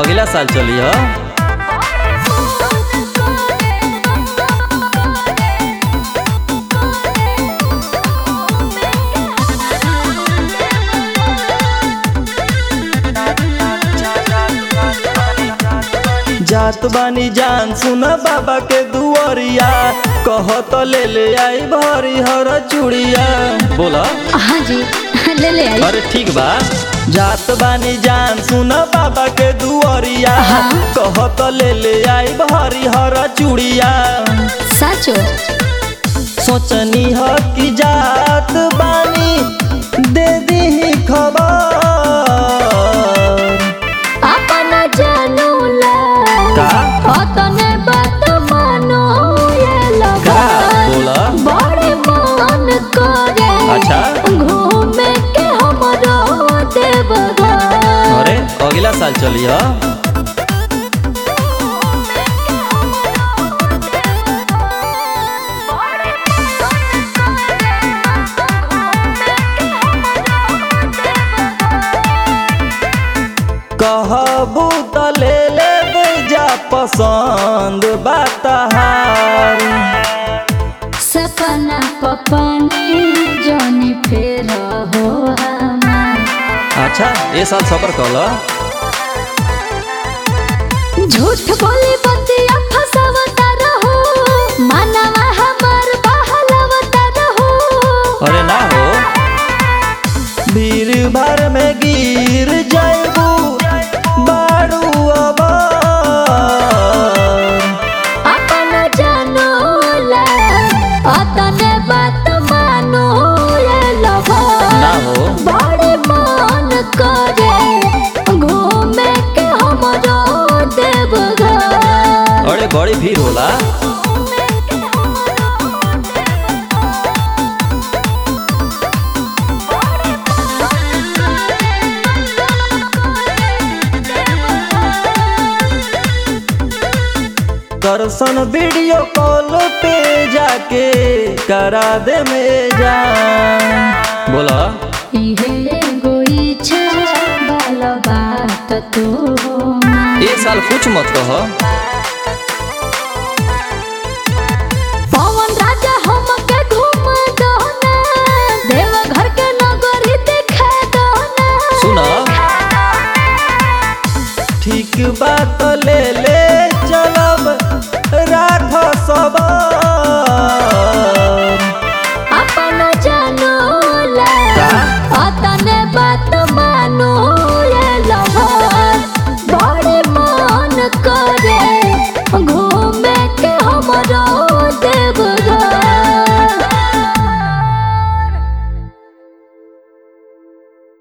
अगला साल चली ह जात बानी जान सुन बाबा के दुआरिया कह तो ले ले आई भरी हर चूड़िया बोला हाँ जी ले ले आई अरे ठीक बा जात बानी जान सुन बाबा के दुआरिया हाँ। कह तो ले ले आई भरी हर चूड़िया साचो सोचनी ह कि जात बानी दे दी खबर अपन जानू ला का? अतने बात मानो ये का लगा बोला बड़े मन करे अच्छा। घूमे के हमरो देवघर अरे अगला साल चली ह कहबू त ले ले जा पसंद बातहार सपना पपनी जोनी फेर हो हमार अच्छा ये साल सफर कल झूठ बोली बतिया फसावता रहो मानवा हमार बहलवता रहो अरे ना हो भीड़ भर में गिर जाबू बारू अब अपन जानो ला अतने बात मानो ये लभो ना हो बड़े मन करे घूमे के हमरो देवघर अरे बड़ी भीड़ होला दर्शन वीडियो कॉल पे जाके करा दे में जा बोला इहे एगो इच्छा बाल बात तो ये साल कुछ मत कह पवन राजा हमके घूम दो ना देवघर के नगरी दिखा दो ना सुना ठीक बात